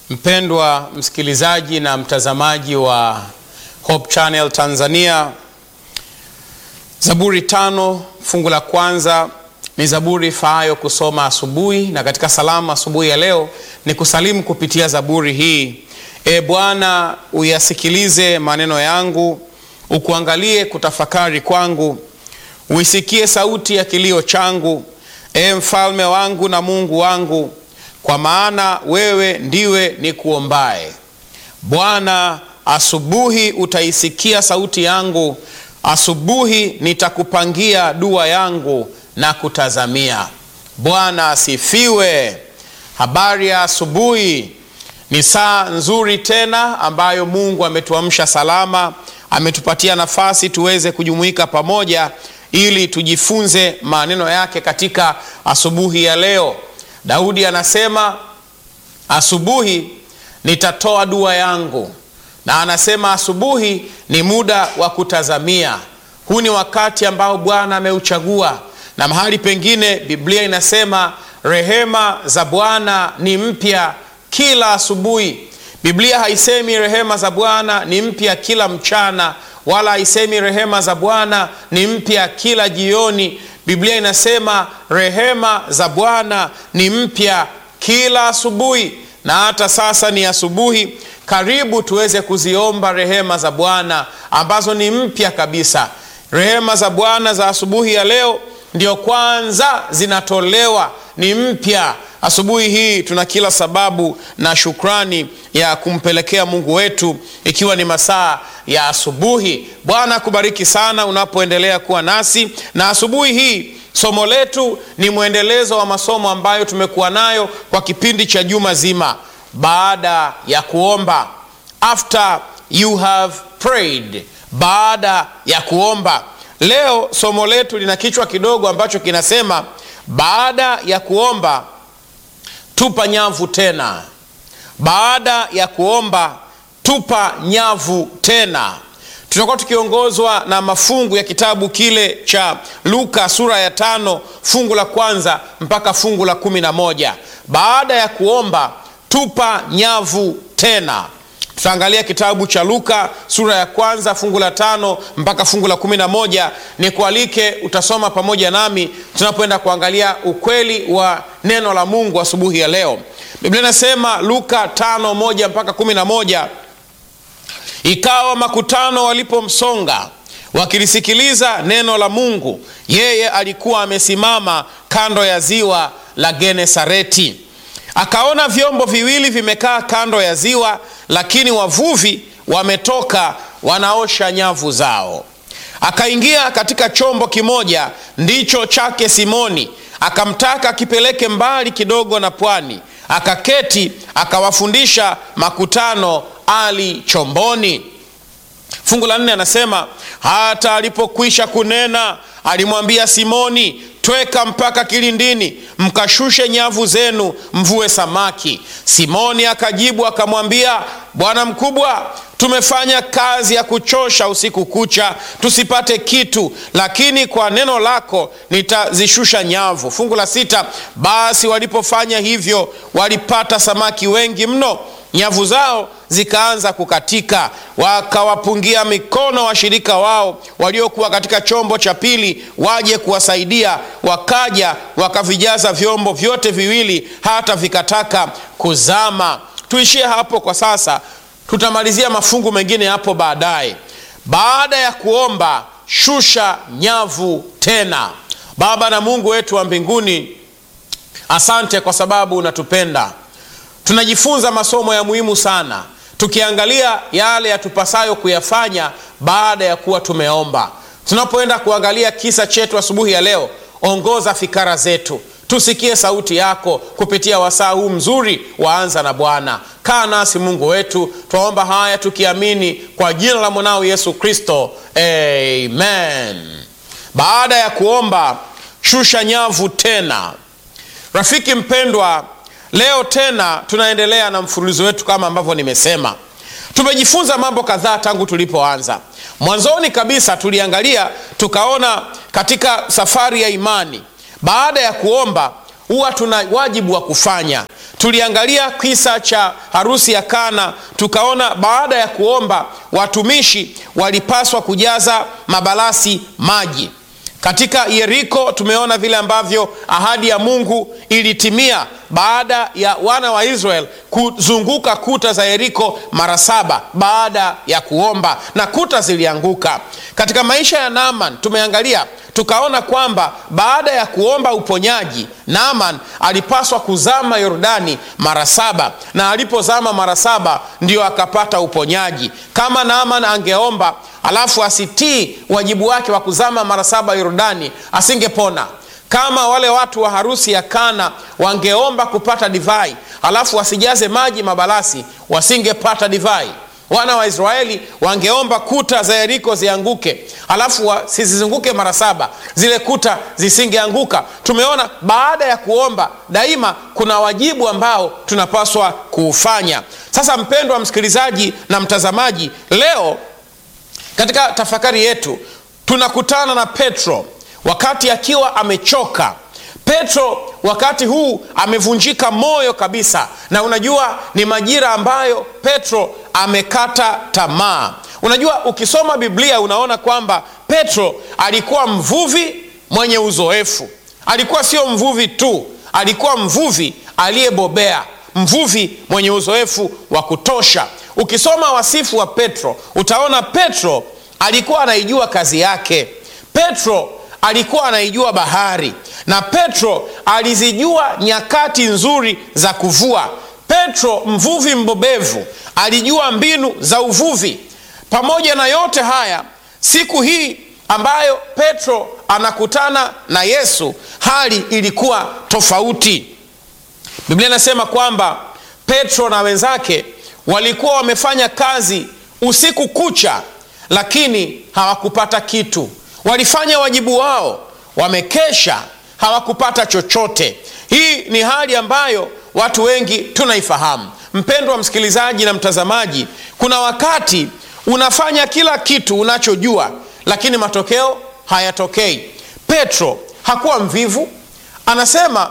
Mpendwa msikilizaji na mtazamaji wa Hope Channel Tanzania, Zaburi tano fungu la kwanza ni zaburi faayo kusoma asubuhi, na katika salamu asubuhi ya leo ni kusalimu kupitia zaburi hii. E Bwana, uyasikilize maneno yangu, ukuangalie kutafakari kwangu, uisikie sauti ya kilio changu, e mfalme wangu na Mungu wangu, kwa maana wewe ndiwe nikuombaye. Bwana, asubuhi utaisikia sauti yangu, asubuhi nitakupangia dua yangu na kutazamia. Bwana asifiwe. Habari ya asubuhi. Ni saa nzuri tena ambayo Mungu ametuamsha salama, ametupatia nafasi tuweze kujumuika pamoja ili tujifunze maneno yake katika asubuhi ya leo. Daudi anasema asubuhi nitatoa dua yangu, na anasema asubuhi ni muda wa kutazamia. Huu ni wakati ambao Bwana ameuchagua, na mahali pengine Biblia inasema rehema za Bwana ni mpya kila asubuhi. Biblia haisemi rehema za Bwana ni mpya kila mchana, wala haisemi rehema za Bwana ni mpya kila jioni. Biblia inasema rehema za Bwana ni mpya kila asubuhi, na hata sasa ni asubuhi. Karibu tuweze kuziomba rehema za Bwana ambazo ni mpya kabisa. Rehema za Bwana za asubuhi ya leo ndio kwanza zinatolewa, ni mpya. Asubuhi hii tuna kila sababu na shukrani ya kumpelekea Mungu wetu, ikiwa ni masaa ya asubuhi. Bwana akubariki sana unapoendelea kuwa nasi, na asubuhi hii somo letu ni mwendelezo wa masomo ambayo tumekuwa nayo kwa kipindi cha juma zima, baada ya kuomba, after you have prayed, baada ya kuomba. Leo somo letu lina kichwa kidogo ambacho kinasema baada ya kuomba tupa nyavu tena. Baada ya kuomba tupa nyavu tena. Tutakuwa tukiongozwa na mafungu ya kitabu kile cha Luka sura ya tano fungu la kwanza mpaka fungu la kumi na moja. Baada ya kuomba tupa nyavu tena. Tutaangalia kitabu cha Luka sura ya kwanza fungu la tano mpaka fungu la kumi na moja. Ni kualike utasoma pamoja nami tunapoenda kuangalia ukweli wa neno la Mungu asubuhi ya leo. Biblia inasema Luka tano moja mpaka kumi na moja, ikawa makutano walipomsonga wakilisikiliza neno la Mungu, yeye alikuwa amesimama kando ya ziwa la Genesareti. Akaona vyombo viwili vimekaa kando ya ziwa, lakini wavuvi wametoka wanaosha nyavu zao. Akaingia katika chombo kimoja, ndicho chake Simoni, akamtaka akipeleke mbali kidogo na pwani. Akaketi akawafundisha makutano ali chomboni. Fungu la nne anasema hata alipokwisha kunena, alimwambia Simoni, tweka mpaka kilindini, mkashushe nyavu zenu, mvue samaki. Simoni akajibu akamwambia, Bwana mkubwa, tumefanya kazi ya kuchosha usiku kucha, tusipate kitu, lakini kwa neno lako nitazishusha nyavu. Fungu la sita, basi walipofanya hivyo, walipata samaki wengi mno nyavu zao zikaanza kukatika. Wakawapungia mikono washirika wao waliokuwa katika chombo cha pili waje kuwasaidia. Wakaja wakavijaza vyombo vyote viwili hata vikataka kuzama. Tuishie hapo kwa sasa, tutamalizia mafungu mengine hapo baadaye. Baada ya kuomba, shusha nyavu tena. Baba na Mungu wetu wa mbinguni, asante kwa sababu unatupenda tunajifunza masomo ya muhimu sana tukiangalia yale yatupasayo kuyafanya baada ya kuwa tumeomba. Tunapoenda kuangalia kisa chetu asubuhi ya leo, ongoza fikara zetu, tusikie sauti yako kupitia wasaa huu mzuri waanza na Bwana. Kaa nasi Mungu wetu, twaomba haya tukiamini kwa jina la mwanao Yesu Kristo, amen. Baada ya kuomba, shusha nyavu tena. Rafiki mpendwa, Leo tena tunaendelea na mfululizo wetu kama ambavyo nimesema. Tumejifunza mambo kadhaa tangu tulipoanza. Mwanzoni kabisa tuliangalia tukaona katika safari ya imani, baada ya kuomba huwa tuna wajibu wa kufanya. tuliangalia kisa cha harusi ya Kana, tukaona baada ya kuomba watumishi walipaswa kujaza mabalasi maji. Katika Yeriko tumeona vile ambavyo ahadi ya Mungu ilitimia baada ya wana wa Israel kuzunguka kuta za Yeriko mara saba baada ya kuomba na kuta zilianguka. Katika maisha ya Naaman tumeangalia tukaona kwamba baada ya kuomba uponyaji Naaman alipaswa kuzama Yordani mara saba, na alipozama mara saba ndio akapata uponyaji. Kama Naaman angeomba alafu asitii wajibu wake wa kuzama mara saba Yordani, asingepona. Kama wale watu wa harusi ya Kana wangeomba kupata divai alafu wasijaze maji mabalasi, wasingepata divai. Wana wa Israeli wangeomba kuta za Yeriko zianguke alafu wasizizunguke mara saba, zile kuta zisingeanguka. Tumeona baada ya kuomba daima kuna wajibu ambao tunapaswa kuufanya. Sasa mpendwa msikilizaji na mtazamaji, leo katika tafakari yetu tunakutana na Petro wakati akiwa amechoka. Petro wakati huu amevunjika moyo kabisa, na unajua ni majira ambayo Petro amekata tamaa. Unajua, ukisoma Biblia unaona kwamba Petro alikuwa mvuvi mwenye uzoefu. Alikuwa sio mvuvi tu, alikuwa mvuvi aliyebobea, mvuvi mwenye uzoefu wa kutosha. Ukisoma wasifu wa Petro utaona Petro alikuwa anaijua kazi yake. Petro alikuwa anaijua bahari na Petro alizijua nyakati nzuri za kuvua. Petro mvuvi mbobevu alijua mbinu za uvuvi. Pamoja na yote haya, siku hii ambayo Petro anakutana na Yesu, hali ilikuwa tofauti. Biblia inasema kwamba Petro na wenzake walikuwa wamefanya kazi usiku kucha, lakini hawakupata kitu. Walifanya wajibu wao, wamekesha, hawakupata chochote. Hii ni hali ambayo watu wengi tunaifahamu. Mpendwa msikilizaji na mtazamaji, kuna wakati unafanya kila kitu unachojua, lakini matokeo hayatokei. Petro hakuwa mvivu, anasema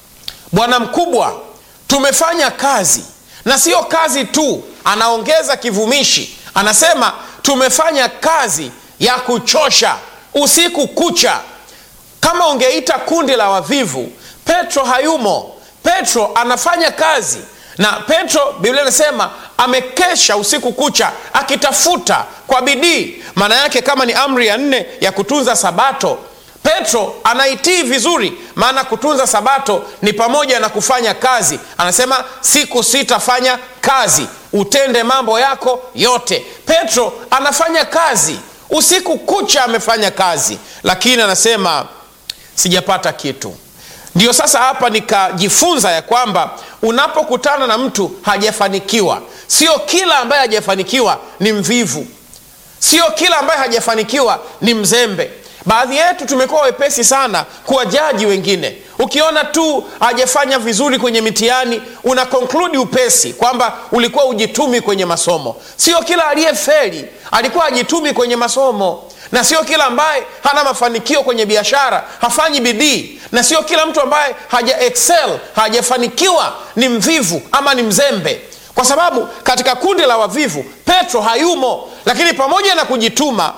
bwana mkubwa, tumefanya kazi na sio kazi tu. Anaongeza kivumishi, anasema tumefanya kazi ya kuchosha usiku kucha. Kama ungeita kundi la wavivu, Petro hayumo. Petro anafanya kazi na Petro, Biblia inasema amekesha usiku kucha akitafuta kwa bidii. Maana yake kama ni amri ya nne ya kutunza Sabato, Petro anaitii vizuri, maana kutunza Sabato ni pamoja na kufanya kazi. Anasema siku sitafanya kazi, utende mambo yako yote. Petro anafanya kazi usiku kucha, amefanya kazi, lakini anasema sijapata kitu. Ndiyo sasa hapa nikajifunza ya kwamba unapokutana na mtu hajafanikiwa, sio kila ambaye hajafanikiwa ni mvivu, sio kila ambaye hajafanikiwa ni mzembe. Baadhi yetu tumekuwa wepesi sana kuwajaji wengine. Ukiona tu hajafanya vizuri kwenye mitihani, una konkludi upesi kwamba ulikuwa ujitumi kwenye masomo. Sio kila aliyefeli alikuwa hajitumi kwenye masomo, na sio kila ambaye hana mafanikio kwenye biashara hafanyi bidii, na sio kila mtu ambaye haja excel hajafanikiwa ni mvivu ama ni mzembe, kwa sababu katika kundi la wavivu Petro hayumo. Lakini pamoja na kujituma,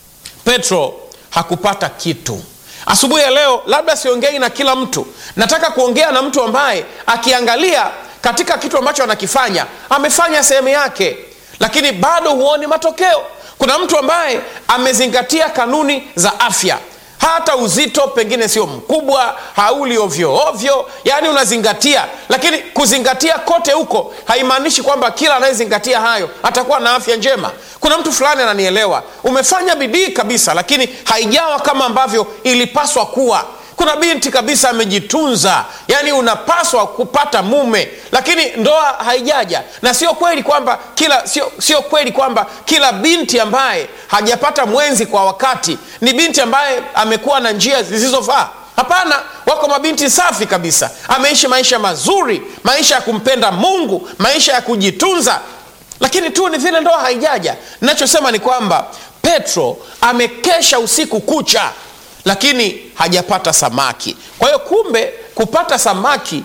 Petro hakupata kitu. Asubuhi ya leo, labda siongei na kila mtu, nataka kuongea na mtu ambaye akiangalia katika kitu ambacho anakifanya amefanya sehemu yake, lakini bado huoni matokeo. Kuna mtu ambaye amezingatia kanuni za afya, hata uzito pengine sio mkubwa, hauli ovyo ovyo, yaani unazingatia, lakini kuzingatia kote huko haimaanishi kwamba kila anayezingatia hayo atakuwa na afya njema. Kuna mtu fulani ananielewa, umefanya bidii kabisa, lakini haijawa kama ambavyo ilipaswa kuwa. Kuna binti kabisa amejitunza, yaani unapaswa kupata mume, lakini ndoa haijaja. Na sio kweli kwamba kila sio, sio kweli kwamba kila binti ambaye hajapata mwenzi kwa wakati ni binti ambaye amekuwa na njia zisizofaa. Hapana, wako mabinti safi kabisa, ameishi maisha mazuri, maisha ya kumpenda Mungu, maisha ya kujitunza, lakini tu ni vile ndoa haijaja. Nachosema ni kwamba Petro amekesha usiku kucha lakini hajapata samaki. Kwa hiyo kumbe, kupata samaki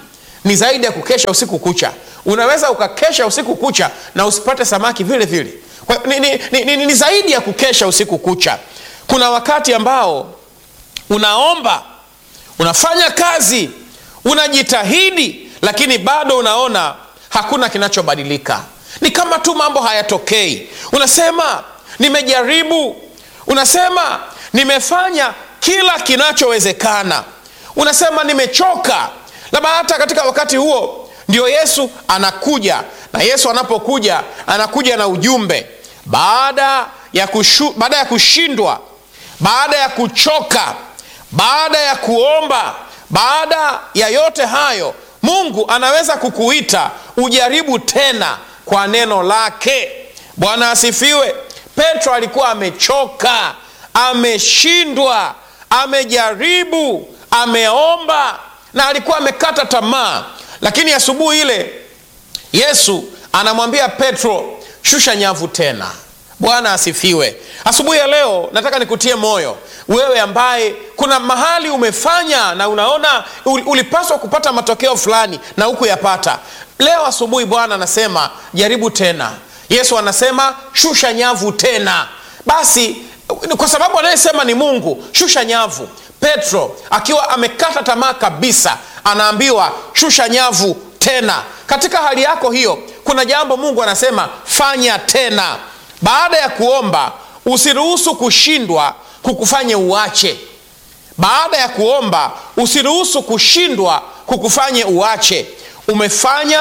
ni zaidi ya kukesha usiku kucha unaweza ukakesha usiku kucha na usipate samaki vile vile kwa, ni, ni, ni, ni, ni zaidi ya kukesha usiku kucha kuna wakati ambao unaomba unafanya kazi unajitahidi lakini bado unaona hakuna kinachobadilika ni kama tu mambo hayatokei unasema nimejaribu unasema nimefanya kila kinachowezekana unasema nimechoka labda hata katika wakati huo ndio yesu anakuja na yesu anapokuja anakuja na ujumbe baada ya, kushu, baada ya kushindwa baada ya kuchoka baada ya kuomba baada ya yote hayo mungu anaweza kukuita ujaribu tena kwa neno lake bwana asifiwe petro alikuwa amechoka ameshindwa amejaribu ameomba na alikuwa amekata tamaa lakini asubuhi ile yesu anamwambia petro shusha nyavu tena bwana asifiwe asubuhi ya leo nataka nikutie moyo wewe ambaye kuna mahali umefanya na unaona ulipaswa kupata matokeo fulani na hukuyapata leo asubuhi bwana anasema jaribu tena yesu anasema shusha nyavu tena basi kwa sababu anayesema ni mungu shusha nyavu petro akiwa amekata tamaa kabisa anaambiwa shusha nyavu tena katika hali yako hiyo kuna jambo mungu anasema fanya tena baada ya kuomba usiruhusu kushindwa kukufanya uache baada ya kuomba usiruhusu kushindwa kukufanye uache umefanya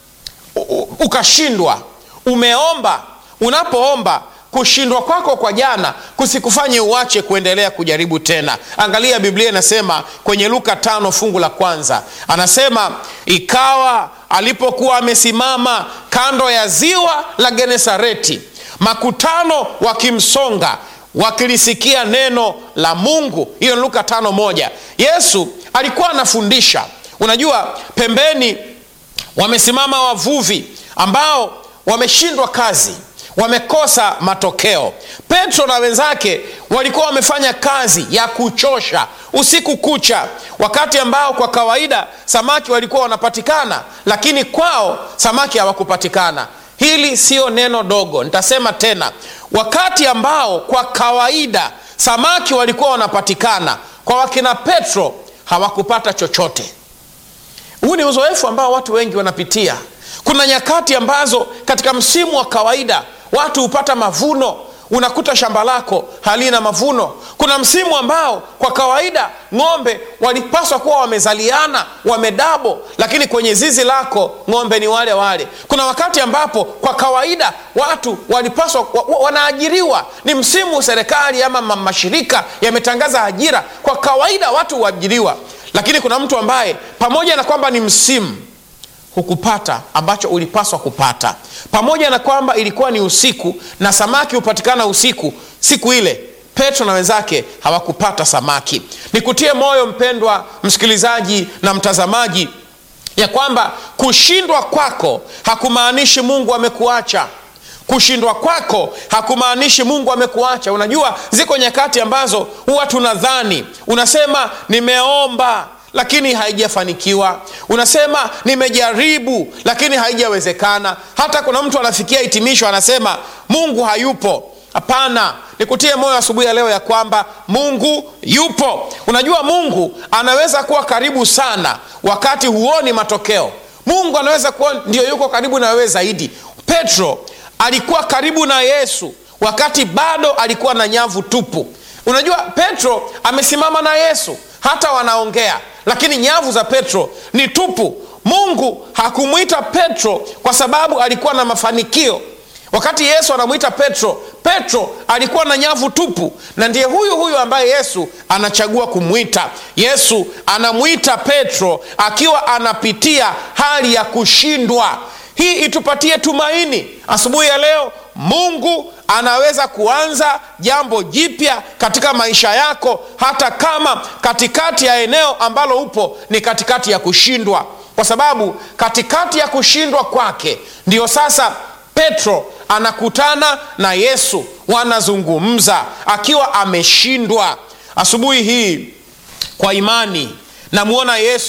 ukashindwa umeomba unapoomba kushindwa kwako kwa jana kusikufanye uache kuendelea kujaribu tena angalia biblia inasema kwenye luka tano fungu la kwanza anasema ikawa alipokuwa amesimama kando ya ziwa la genesareti makutano wakimsonga wakilisikia neno la mungu hiyo ni luka tano moja yesu alikuwa anafundisha unajua pembeni wamesimama wavuvi ambao wameshindwa kazi wamekosa matokeo petro na wenzake walikuwa wamefanya kazi ya kuchosha usiku kucha wakati ambao kwa kawaida samaki walikuwa wanapatikana lakini kwao samaki hawakupatikana hili siyo neno dogo nitasema tena wakati ambao kwa kawaida samaki walikuwa wanapatikana kwa wakina petro hawakupata chochote huu ni uzoefu ambao watu wengi wanapitia kuna nyakati ambazo katika msimu wa kawaida watu hupata mavuno unakuta shamba lako halina mavuno kuna msimu ambao kwa kawaida ng'ombe walipaswa kuwa wamezaliana wamedabo lakini kwenye zizi lako ng'ombe ni wale wale kuna wakati ambapo kwa kawaida watu walipaswa wa, wanaajiriwa ni msimu serikali ama mashirika yametangaza ajira kwa kawaida watu huajiriwa lakini kuna mtu ambaye pamoja na kwamba ni msimu hukupata ambacho ulipaswa kupata pamoja na kwamba ilikuwa ni usiku na samaki hupatikana usiku siku ile petro na wenzake hawakupata samaki nikutie moyo mpendwa msikilizaji na mtazamaji ya kwamba kushindwa kwako hakumaanishi mungu amekuacha kushindwa kwako hakumaanishi mungu amekuacha unajua ziko nyakati ambazo huwa tunadhani unasema nimeomba lakini haijafanikiwa unasema nimejaribu lakini haijawezekana hata kuna mtu anafikia hitimisho anasema mungu hayupo hapana nikutie moyo asubuhi ya leo ya kwamba mungu yupo unajua mungu anaweza kuwa karibu sana wakati huoni matokeo mungu anaweza kuwa ndio yuko karibu na wewe zaidi petro alikuwa karibu na yesu wakati bado alikuwa na nyavu tupu unajua petro amesimama na yesu hata wanaongea lakini nyavu za petro ni tupu mungu hakumwita petro kwa sababu alikuwa na mafanikio wakati yesu anamwita petro petro alikuwa na nyavu tupu na ndiye huyu huyu ambaye yesu anachagua kumwita yesu anamwita petro akiwa anapitia hali ya kushindwa hii itupatie tumaini asubuhi ya leo mungu anaweza kuanza jambo jipya katika maisha yako hata kama katikati ya eneo ambalo upo ni katikati ya kushindwa kwa sababu katikati ya kushindwa kwake ndiyo sasa petro anakutana na yesu wanazungumza akiwa ameshindwa asubuhi hii kwa imani namwona yesu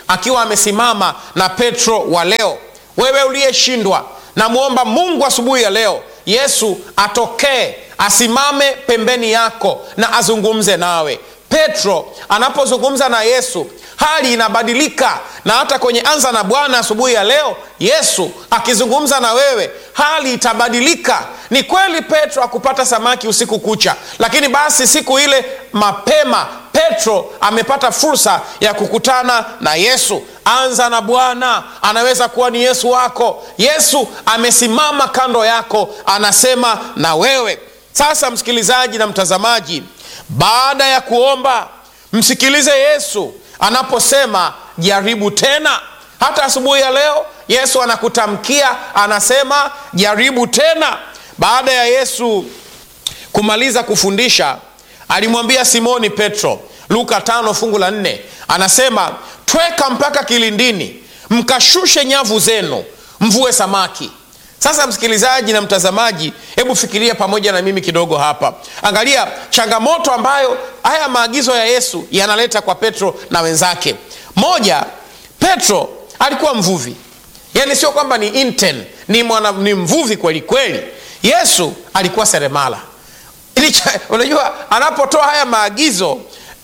akiwa amesimama na petro wa leo wewe uliyeshindwa namwomba mungu asubuhi ya leo yesu atokee asimame pembeni yako na azungumze nawe petro anapozungumza na yesu hali inabadilika na hata kwenye anza na bwana asubuhi ya leo yesu akizungumza na wewe hali itabadilika ni kweli petro akupata samaki usiku kucha lakini basi siku ile mapema petro amepata fursa ya kukutana na yesu anza na bwana anaweza kuwa ni yesu wako yesu amesimama kando yako anasema na wewe sasa msikilizaji na mtazamaji baada ya kuomba msikilize yesu anaposema jaribu tena hata asubuhi ya leo yesu anakutamkia anasema jaribu tena baada ya yesu kumaliza kufundisha alimwambia simoni petro luka tano fungu la nne anasema tweka mpaka kilindini mkashushe nyavu zenu mvue samaki sasa msikilizaji na mtazamaji hebu fikiria pamoja na mimi kidogo hapa angalia changamoto ambayo haya maagizo ya yesu yanaleta kwa petro na wenzake moja petro alikuwa mvuvi yaani sio kwamba ni intern, ni, mwana, ni mvuvi kweli kweli yesu alikuwa seremala unajua anapotoa haya maagizo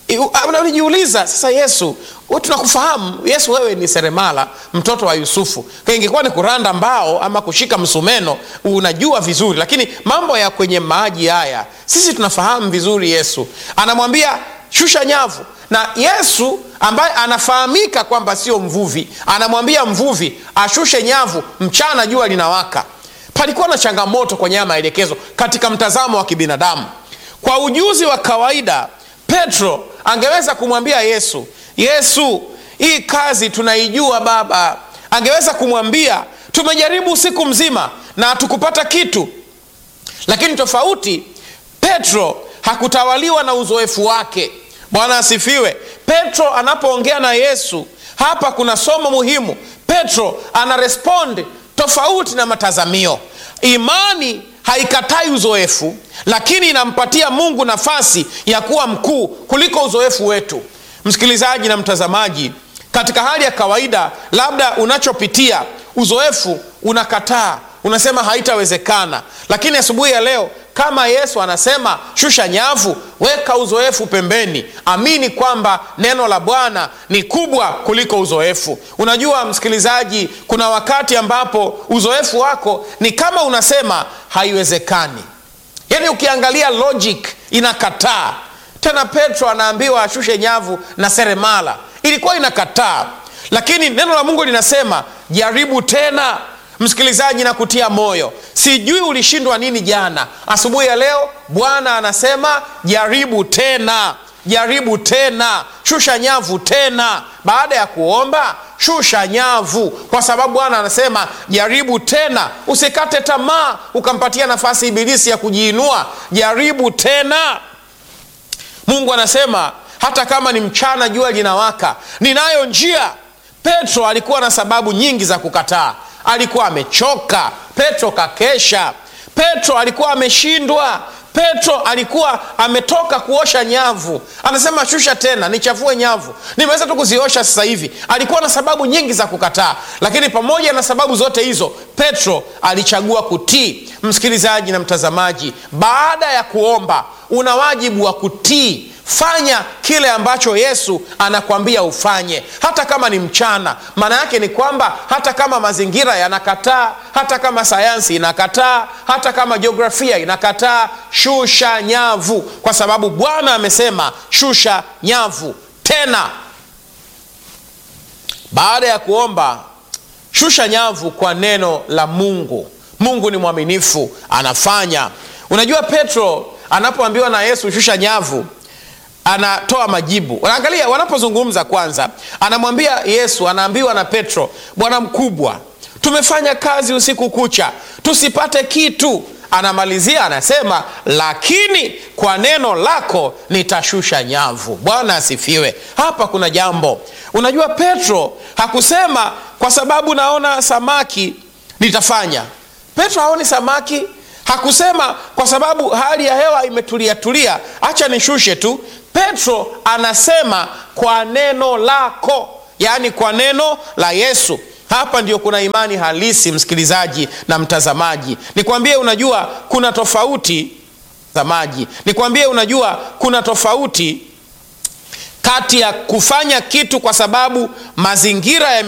unajiuliza sasa yesu tunakufahamu yesu wewe ni seremala mtoto wa yusufu ingekuwa ni kuranda mbao ama kushika msumeno unajua vizuri lakini mambo ya kwenye maji haya sisi tunafahamu vizuri yesu anamwambia shusha nyavu na yesu ambaye anafahamika kwamba sio mvuvi anamwambia mvuvi ashushe nyavu mchana jua linawaka palikuwa na changamoto kwenye haya maelekezo katika mtazamo wa kibinadamu kwa ujuzi wa kawaida petro angeweza kumwambia yesu yesu hii kazi tunaijua baba angeweza kumwambia tumejaribu usiku mzima na hatukupata kitu lakini tofauti petro hakutawaliwa na uzoefu wake bwana asifiwe petro anapoongea na yesu hapa kuna somo muhimu petro ana respond tofauti na matazamio imani haikatai uzoefu lakini inampatia mungu nafasi ya kuwa mkuu kuliko uzoefu wetu msikilizaji na mtazamaji katika hali ya kawaida labda unachopitia uzoefu unakataa unasema haitawezekana lakini asubuhi ya leo kama yesu anasema shusha nyavu weka uzoefu pembeni amini kwamba neno la bwana ni kubwa kuliko uzoefu unajua msikilizaji kuna wakati ambapo uzoefu wako ni kama unasema haiwezekani yaani ukiangalia logic inakataa tena petro anaambiwa ashushe nyavu na seremala ilikuwa inakataa lakini neno la mungu linasema jaribu tena msikilizaji na kutia moyo sijui ulishindwa nini jana asubuhi ya leo bwana anasema jaribu tena jaribu tena shusha nyavu tena baada ya kuomba shusha nyavu kwa sababu bwana anasema jaribu tena usikate tamaa ukampatia nafasi ibilisi ya kujiinua jaribu tena mungu anasema hata kama ni mchana jua linawaka ninayo njia petro alikuwa na sababu nyingi za kukataa alikuwa amechoka petro kakesha petro alikuwa ameshindwa petro alikuwa ametoka kuosha nyavu anasema shusha tena nichafue nyavu nimeweza tu kuziosha sasa hivi alikuwa na sababu nyingi za kukataa lakini pamoja na sababu zote hizo petro alichagua kutii msikilizaji na mtazamaji baada ya kuomba una wajibu wa kutii fanya kile ambacho yesu anakwambia ufanye hata kama ni mchana maana yake ni kwamba hata kama mazingira yanakataa hata kama sayansi inakataa hata kama jiografia inakataa shusha nyavu kwa sababu bwana amesema shusha nyavu tena baada ya kuomba shusha nyavu kwa neno la mungu mungu ni mwaminifu anafanya unajua petro anapoambiwa na yesu shusha nyavu anatoa majibu unaangalia wanapozungumza kwanza anamwambia yesu anaambiwa na petro bwana mkubwa tumefanya kazi usiku kucha tusipate kitu anamalizia anasema lakini kwa neno lako nitashusha nyavu bwana asifiwe hapa kuna jambo unajua petro hakusema kwa sababu naona samaki nitafanya petro haoni samaki hakusema kwa sababu hali ya hewa imetulia tulia hacha nishushe tu petro anasema kwa neno lako yaani kwa neno la Yesu. Hapa ndio kuna imani halisi, msikilizaji na mtazamaji. Nikwambie, unajua kuna tofauti mtazamaji, nikwambie, unajua kuna tofauti kati ya kufanya kitu kwa sababu mazingira ya